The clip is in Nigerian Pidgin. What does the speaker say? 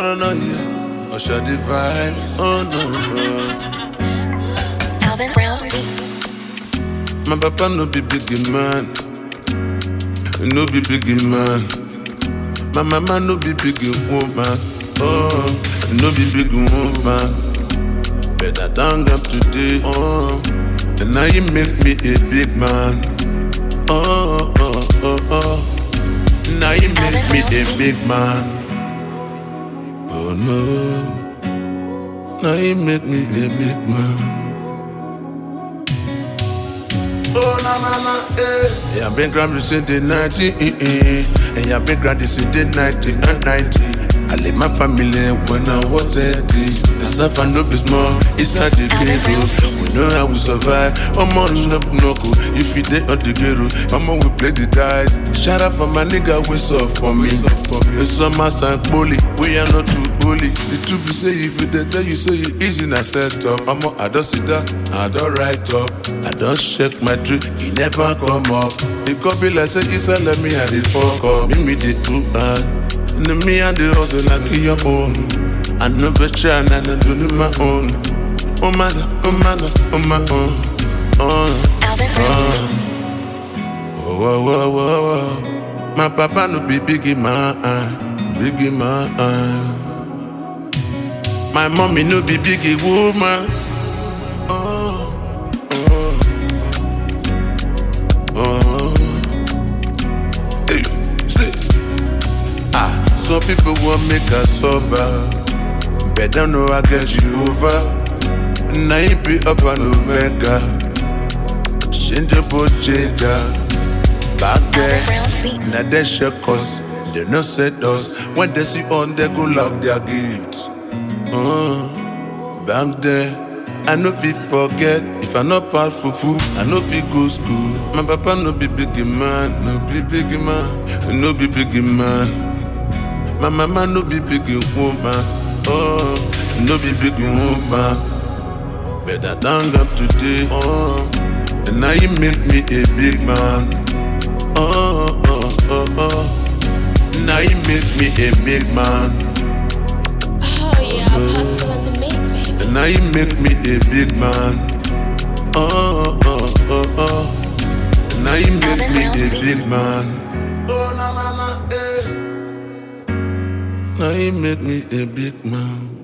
no, no, yeah. Usher the vibes, oh no, no. Alvin Brown Beats. My papa no be big man, no be big man. My mama no be big woman, oh, no be big woman. But I thank God today, oh, and now you make me a big man, oh, oh, oh, oh. Now you make me a big man, oh no. Now you make me a big man. Oh na na na eh. Yeah, I've been grand since the 90, eh, eh. and I've been grand since the 90 and 90. I leave my family when I was 30. The suffer no be small, inside the ghetto. We know how we survive. I'm on up knuckle. If you dey on the ghetto, I'm on we play the dice. Shout out for my nigga, we up for me. It's summer and bully, we are not too bully. The truth be say if you dey tell you say you easy na set up. I'm on, I don't sit down, I don't write up. I don't shake my tree, he never come up. It could be like say Isa let me have the fuck up. Me me the two hand. No me and the hustle like your own. I know better and I don't do my own. Oh my, oh my, oh my own. Oh, Alvin Brown Beats. whoa, whoa, whoa, whoa. My papa no be biggie man, biggie man. My mommy no be biggie woman. Oh, oh, oh. Hey, say. Ah, some people want make us sober. But don't know I get you over. Now you be up and omega. Change your boat, change Back Alvin there. Brown Beats. Now they check us. They no set us. When they see on, they go love their gates. Uh, back there. I no fit forget if I not pass for food, I no fit go school. My papa no be big man, no be big man, no be big man. My mama no be big woman, oh, no be big woman. But I thank God today, oh, and now you make me a big man, oh, oh, oh, oh. Now you make me a big man, Oh yeah, Apostle in the mix, baby. and now you make me a big man, oh, oh, oh, oh. And now you make me a big man. Oh, na na na, eh. Now you make me a big man.